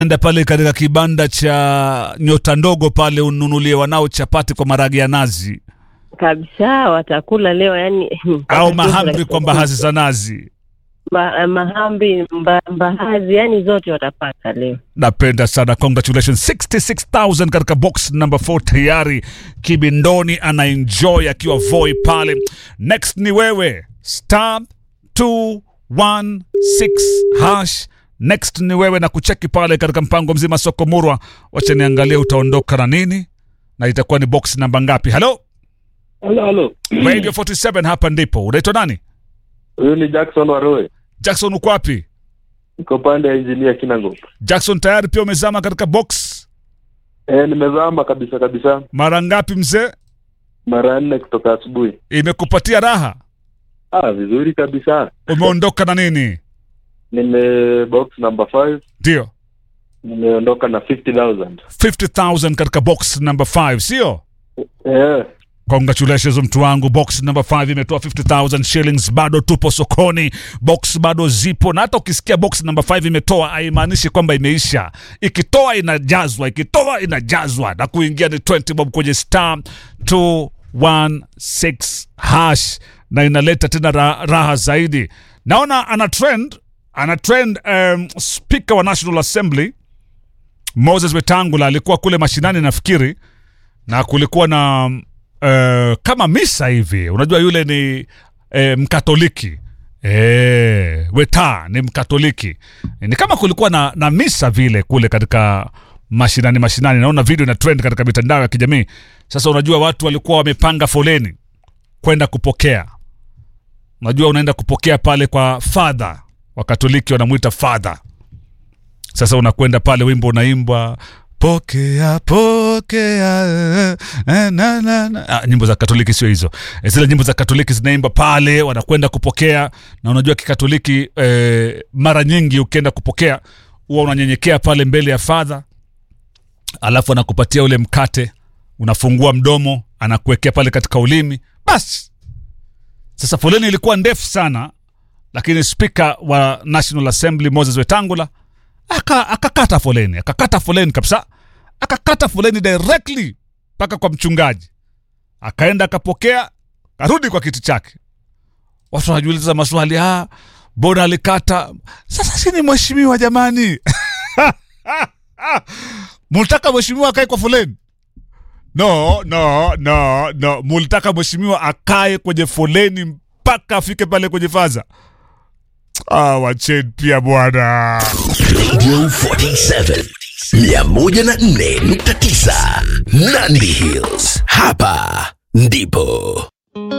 enda pale katika kibanda cha nyota ndogo pale ununulie wanao chapati kwa maragi ya nazi kabisa watakula leo yani au mahamri kwa mbaazi za nazi. Ma, mahamri mba, mbaazi yani zote watapata leo. Napenda sana, congratulations 66000 katika box number 4 tayari. Kibindoni ana enjoy akiwa Voi pale. Next ni wewe star 216 hash. Next ni wewe na kucheki pale katika mpango mzima soko murwa. Wacha niangalie utaondoka na nini na itakuwa ni box namba ngapi? Halo Halo, halo. Radio 47, hapa ndipo. Unaitwa nani? Huyu ni Jackson Waroe. Jackson, uko wapi? Niko pande ya injinia Kinango. Jackson, tayari pia umezama katika box Eh, nimezama kabisa kabisa mara ngapi mzee? mara nne kutoka asubuhi. Imekupatia raha? Ah, vizuri kabisa. Umeondoka na nini? Nime box number 5 Ndio, nimeondoka na 50000. 50000 katika box number 5, sio? Eh, Congratulations mtu wangu, box number 5 imetoa 50000 shillings. Bado tupo sokoni, box bado zipo, na hata ukisikia box number 5 imetoa haimaanishi kwamba imeisha. Ikitoa inajazwa, ikitoa inajazwa, na kuingia ni 20 bob kwenye star 216 hash, na inaleta tena ra raha zaidi. Naona ana trend, ana trend um, speaker wa National Assembly Moses Wetangula alikuwa kule mashinani nafikiri, na kulikuwa na uh, kama misa hivi. Unajua yule ni eh, Mkatoliki eh, Weta ni Mkatoliki. Ni kama kulikuwa na, na misa vile kule katika mashinani mashinani. Naona video ina trend katika mitandao ya kijamii. Sasa unajua watu walikuwa wamepanga foleni kwenda kupokea. Unajua unaenda kupokea pale kwa father, Wakatoliki wanamwita father. Sasa unakwenda pale, wimbo unaimbwa pokea pokea eh, na, na, na. Ah, nyimbo za Katoliki sio hizo. Eh, Zile nyimbo za Katoliki zinaimba pale, wanakwenda kupokea, na unajua kikatoliki eh, mara nyingi ukienda kupokea huwa unanyenyekea pale mbele ya fadha, alafu anakupatia ule mkate, unafungua mdomo, anakuwekea pale katika ulimi, basi. Sasa foleni ilikuwa ndefu sana, lakini spika wa National Assembly Moses Wetangula aka akakata foleni akakata foleni kabisa akakata foleni directly mpaka kwa mchungaji akaenda akapokea karudi kwa kiti chake watu wanajiuliza maswali ah mbona alikata sasa si ni mheshimiwa jamani mulitaka mheshimiwa akae kwa foleni no no no no mulitaka mheshimiwa akae kwenye foleni mpaka afike pale kwenye faza ah, wacheni pia bwana Radio 47 104.9 Nandi Hills. Hapa ndipo